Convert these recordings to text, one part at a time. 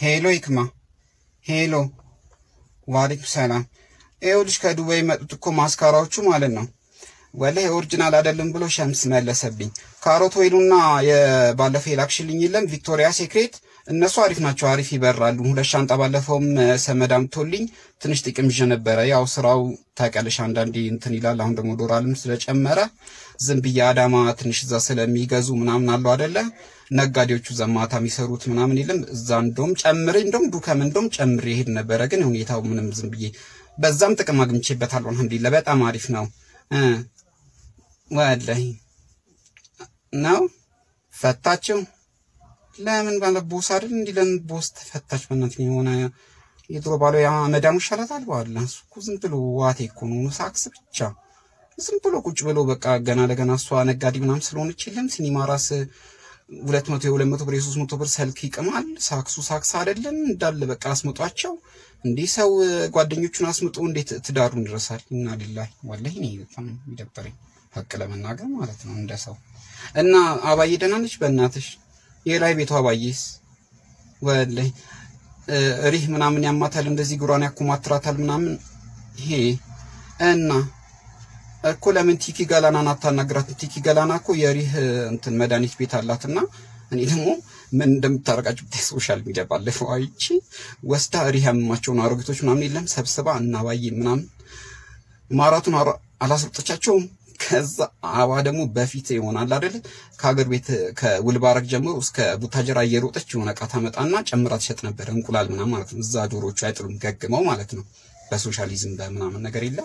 ሄሎ ይክማ፣ ሄሎ ዋሌኩም ሰላም። ይኸውልሽ ከዱባይ የመጡት እኮ ማስካራዎቹ ማለት ነው ወላሂ ኦሪጂናል አይደለም ብሎ ሸምስ መለሰብኝ። ካሮት ወይኑና የባለፈው የላክሽልኝ የለም ቪክቶሪያ ሴክሬት እነሱ አሪፍ ናቸው፣ አሪፍ ይበራሉ። ሁለት ሻንጣ ባለፈውም ሰመድ አምጥቶልኝ ትንሽ ጥቅም ይዤ ነበረ። ያው ስራው ታውቂያለሽ አንዳንዴ እንትን ይላል። አሁን ደግሞ ዶላርም ስለጨመረ ዝም ብዬ አዳማ ትንሽ እዛ ስለሚገዙ ምናምን አለው አደለ ነጋዴዎቹ ዘማታ የሚሰሩት ምናምን የለም እዛ እንደውም ጨምሬ እንደውም ዱከም እንደውም ጨምሬ ይሄድ ነበረ። ግን ሁኔታው ምንም ዝም ብዬ በዛም ጥቅም አግኝቼበታለሁ። አልሐምዱሊላህ በጣም አሪፍ ነው እ ወላሂ ነው ፈታችው። ለምን ባለ ቦስ አይደል እንዲህ ለምን ቦስ ተፈታች? በእናትህ የሆነ የድሮ ባሏ ያ መዳሙ ይሻላታል። በኋላ እሱ እኮ ዝም ብሎ ዋቴ እኮ ነው ሳክስ ብቻ ዝም ብሎ ቁጭ ብሎ በቃ ገና ለገና እሷ ነጋዴ ምናምን ስለሆነች የለም ሲኒማ ራስ ሁለት መቶ የሁለት መቶ ብር የሶስት መቶ ብር ሰልክ ይቅማል። ሳክሱ ሳክስ አይደለም እንዳለ በቃ አስምጧቸው። እንዲህ ሰው ጓደኞቹን አስምጦ እንዴት ትዳሩን ይረሳል? እና ሊላሂ ወላሂ እኔ በጣም ይደበረኝ ሀቅ ለመናገር ማለት ነው እንደ ሰው እና አባዬ ደህና ነች በእናትሽ የላይ ቤቷ አባዬስ ወላሂ ሪህ ምናምን ያማታል እንደዚህ ጉሯን ያኮማትራታል ምናምን ይሄ እና እኮ ለምን ቲኪ ገላናን አታናግራትም? ቲኪ ገላና እኮ የሪህ እንትን መድኃኒት ቤት አላትና እኔ ደግሞ ምን እንደምታረቃቸው ብታይ ሶሻል ሚዲያ ባለፈው አይቺ ወስዳ ሪህ ያመማቸውን አሮጊቶች ምናምን የለም ሰብስባ እናባዬ ምናምን ማራቱን አላስወጣቻቸውም። ከዛ አባ ደግሞ በፊት ይሆናል አይደል ከሀገር ቤት ከውልባረግ ጀምሮ እስከ ቡታጀራ እየሮጠች የሆነ እቃ ታመጣና ጨምራ ትሸጥ ነበር። እንቁላል ምናምን ማለት ነው። እዛ ዶሮቹ አይጥሉም ገግመው ማለት ነው። በሶሻሊዝም በምናምን ነገር የለም።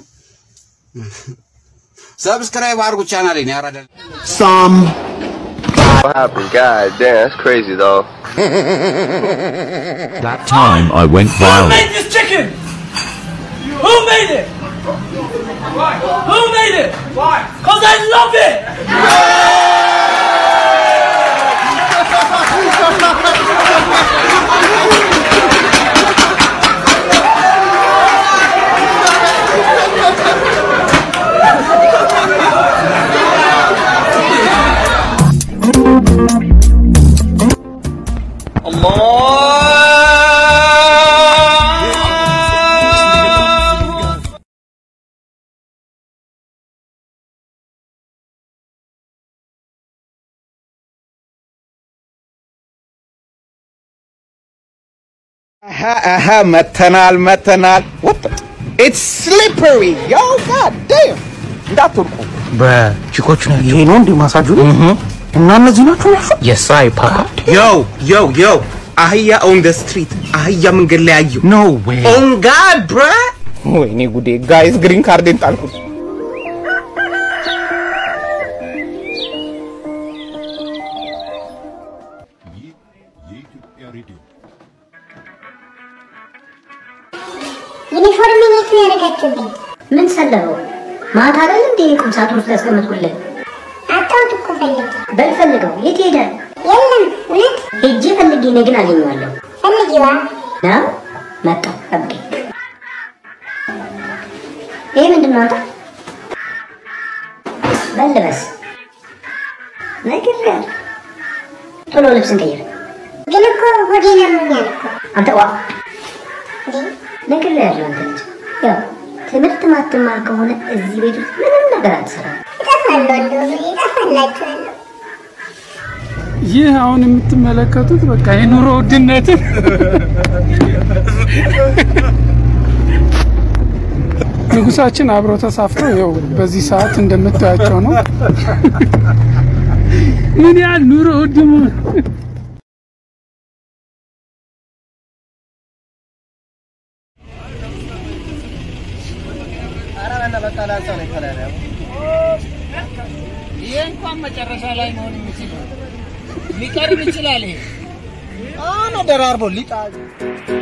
ሰብስክራይብ አድርጉ ቻናሌን ያራዳል Some What happened? God damn, that's crazy though. That time I went Who viral. made this chicken? Who made it? Who made it? Why? Cause I love it. Aha, aha, መተናል መተናል። What the? It's slippery. Yo, god damn. እንዳትወርቁ። በቺኮቹ ነው ይሄ ነው እንዴ ማሳጁ? እና እነዚህ ናቸው ያሹ? የሳይ ፓፓ ዮ ዮ ዮ አህያ ኦን ደ ስትሪት አህያ መንገድ ላይ አየሁ። ኖ ዌይ ኦን ጋድ ብራ ወይኔ ጉዴ ጋይስ ግሪን ካርዴን ጣልኩት። ዩኒፎርም የት ነው ያደረጋችሁብኝ? ምን ሰለበው? ማታ አይደል እንዴ ቁም ሳጥን ውስጥ ያስቀመጥኩልን? አጣሁት እኮ ፈልጌ። በል ፈልገው። የት ሄዳል? የለም። እውነት ሄጄ ፈልጌ እኔ ግን አገኘዋለሁ። ፈልጊዋ ነው መጣ። ጠብቀኝ። ይሄ ምንድን ነው? አንተ በል ልበስ። ነግሬሃለሁ። ቶሎ ልብስን ቀይር። ግን እኮ ሆዴን ያመኛል እኮ። አንተ ዋ ነግሬሃለሁ። አንተ ልጅ ያው ትምህርት ማትማር ከሆነ እዚህ ቤት ውስጥ ምንም ነገር አትሰራም። እጠፋለሁ፣ እጠፋላችኋለሁ። ይህ አሁን የምትመለከቱት በቃ የኑሮ ውድነትን ንጉሳችን አብረው ተሳፍረው ይኸው በዚህ ሰዓት እንደምታያቸው ነው። ምን ያህል ኑሮ ውድ መሆን ይሄ እንኳን መጨረሻ ላይ መሆን የሚችል ሊቀርብ ይችላል። ይሄ አሁን ደራርቦ ሊጣ